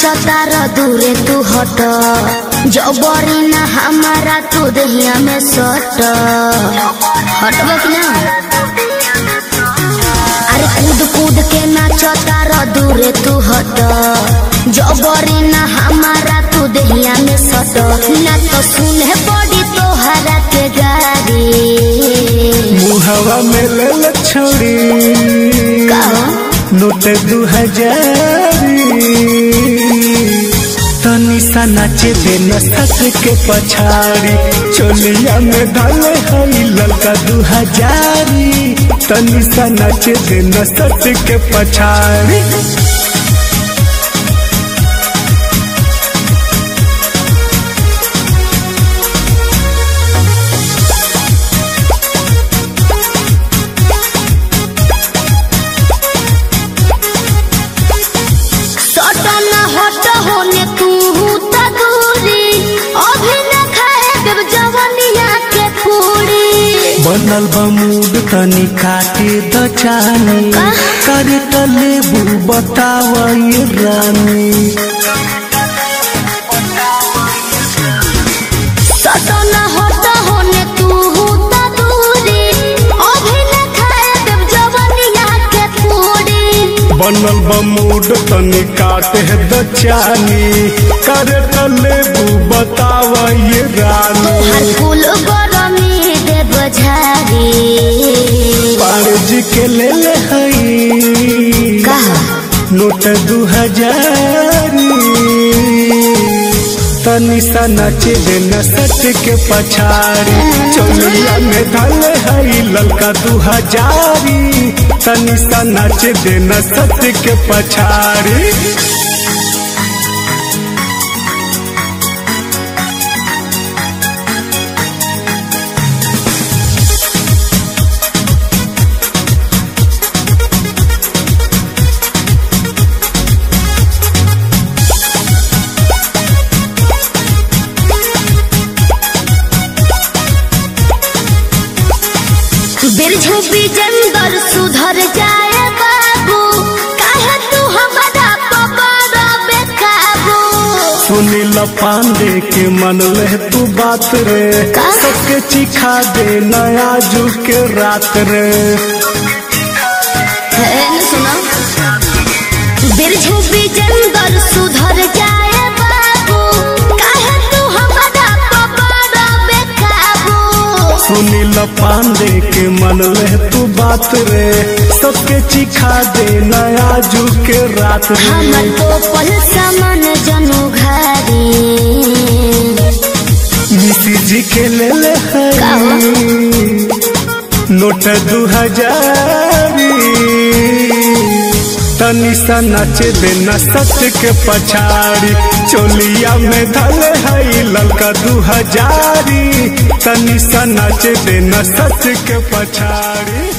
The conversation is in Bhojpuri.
नाचता र दूरे तू हट जबरी ना हमारा तू दहिया में सट हटबो कि ना अरे कूद कूद के नाचता र दूरे तू हट जबरी ना हमारा तू दहिया में सट ना तो सुने पड़ी तोहरा के गाड़ी मुहवा में ले छोड़ी कहो नोट दू हजारी तनी सा नाचे दे नसत के पछाड़ी चोलिया में डाले हई ललका दू हजारी तनी सा नाचे दे नसत के पछाड़ी सट न हट होने तू त दूरी अभी न खाए देव जवनिया के पूरी बनल बमूड तनी काटे द चानी करे त लेबू बताव ये रानी सट न हट होने तू त दूरी अभी न खाए देव जवनिया के पूरी बनल बमूड तनी काटे द चानी करे त लेबू बताव ये रानी हर फूल गरमी देव झारी पारज के ले ले हई कहा नोट दू हजारी तनी सा नाचे दे नसत के पछाड़ी चोलिया में धल हई ललका दू हजारी तनी सा नाचे दे नसत के पछाड़ी बिरझू बिजंदर सुधर जाए बाबू काहे तू हमारा पकड़ बेकाबू सुनील पांडे के मन ले तू बात रे का? सबके चिखा दे नया जू के रात रे है न सुना बिरझू बिजंदर सुधर जाए बाबू काहे तू हमारा पकड़ बेकाबू सुनील पांडे के मन ले तू बात रे सबके चिखा दे नया जू के रात रे हमर तो पल समन जनु घारी मिसी जी के ले ले का हो? हई नोट दू हजारी तनी सा नाचे दे नसत के पछाड़ी चोलिया में धल हई ललका दू हजारी तनी सा नाचे दे नसत के पछाड़ी